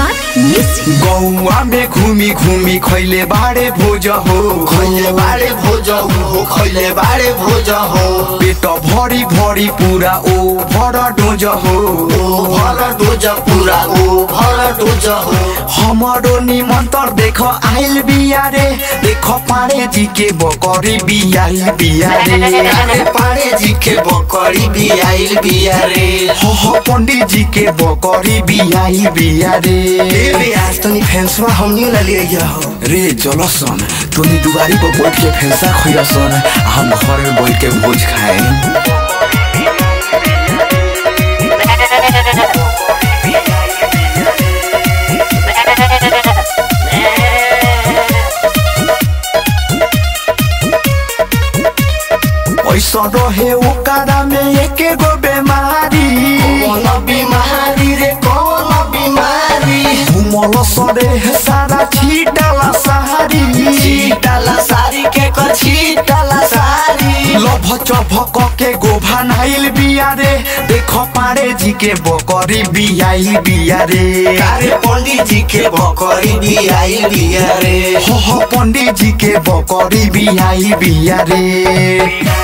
Kumar music गौआ में घूमी घूमी खैले बाड़े भोज हो खैले बारे भोज हो खैले बारे भोज हो पेट भरी भरी पूरा ओ भर डोज हो ओ भर डोज पूरा ओ भर डोज हो हमारो निमन्तर देख आइल बिया रे देख पाड़े जी के बकरी बियाइल बिया रे अरे पाड़े जी के बकरी भी आइल बिया रे हो हो पंडित जी के बकरी बियाइल बिया रे रे आज तनी फेंसवा हमनी ला ले हो रे चलो सन तोनी दुआरी पर बैठ के फेंसा खोया सन हम घर में बैठ के भोज खाए ऐसा रहे ओकरा में एक गो बीमारी कौन बीमारी रे कौन बीमारी घुमल सरे सारा छीटला सहारी छीटाला सारी के क छीटाला सारी लभ चभक के गोभा नाइल बिया रे देख पाड़े जी के बकरी बियाइल बिया रे अरे पंडित जी के बकरी भी आइल बिया रे हो हो पंडित जी के बकरी बियाइल बिया रे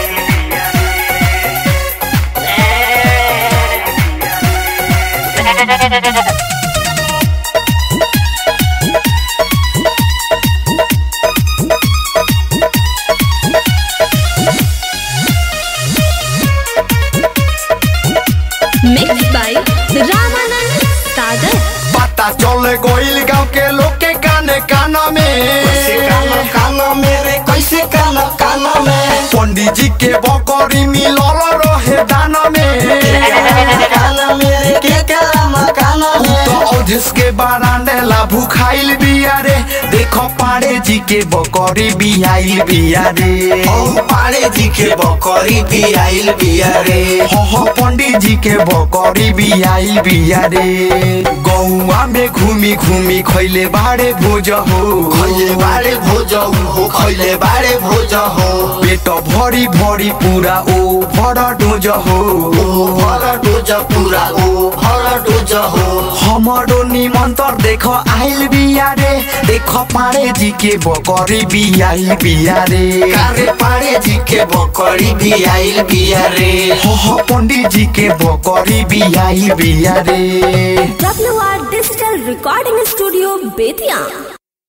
मिक्स बाय रामानंद सागर पता चल गइल गाँव के लोग के काने काना कैसे में काना काना मेरे कैसे काना काना में पंडित जी के बकरी मिलल रहे दाना में काना मेरे के काना काना में तो अवधेश के बारांडे ला भूखाइल बिया रे देखो पाड़े जी के बकरी बियाइल बिया रे ओ पाड़े जी के बकरी भी आइल बिया रे हो हो पंडित जी के बकरी बियाइल बिया रे गौआ में घूमी घूमी खैले बाड़े भोज हो खैले बारे भोज हो खैले बारे भोज हो पेट भरी भरी पूरा ओ भर डोज हो ओ भर डोज पूरा ओ भर डोज हो हमारो निमन्तर देख आइल बिया रे देख पाड़े जी के बकरी बियाइल बिया रे कारे पाड़े जी के बकरी भी आइल बिया रे हो हो पंडित जी के बकरी बियाइल बिया रे W R digital recording studio Bettiah